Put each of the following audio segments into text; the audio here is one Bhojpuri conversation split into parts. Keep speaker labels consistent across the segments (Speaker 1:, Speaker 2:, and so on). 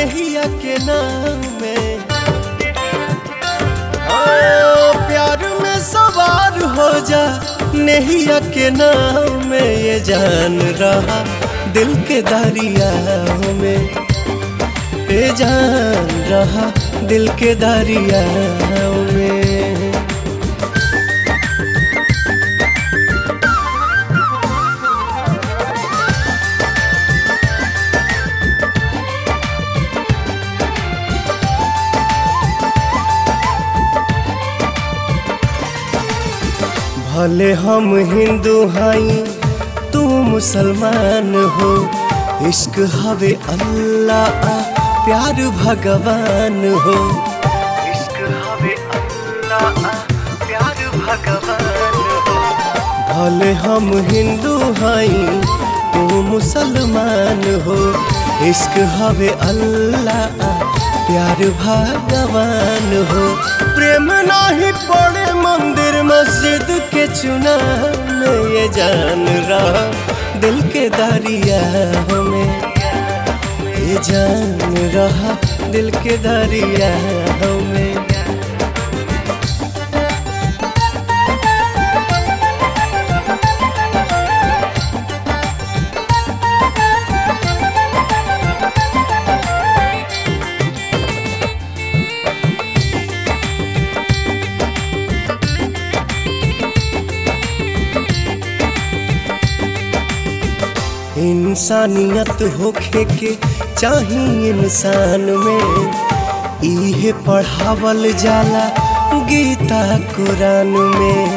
Speaker 1: नेहिया के नाम में हाँ, प्यार में सवार हो जा नेहिया के नाम में ये जान रहा दिल के दरिया में ये जान रहा दिल के दरिया में भले हम हिंदू हई तू मुसलमान हो इश्क हवे अल्लाह प्यार भगवान हो इश्क हवे अल्लाह प्यार भगवान हो भले हम हिंदू हई तू मुसलमान हो इश्क हवे अल्लाह प्यार भगवान हो प्रेम नाही पड़े मंदिर मस्जिद के चुना में ये जान रहा दिल के दरिया में ये जान रहा दिल के दरिया में इंसानियत होखे के चाही इंसान में इहे पढ़ावल जाला गीता कुरान में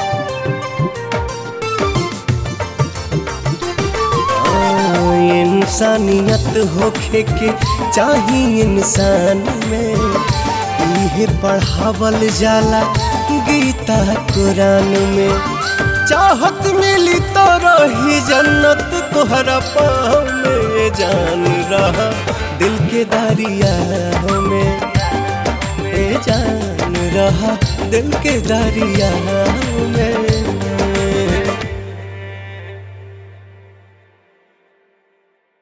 Speaker 1: हाँ, इंसानियत होखे के चाही इंसान में इहे पढ़ावल जाला गीता कुरान में चाहत मिली तो रही जन्नत तोहरा पाँव में जान रहा दिल के दरिया में ए जान रहा दिल के दरिया में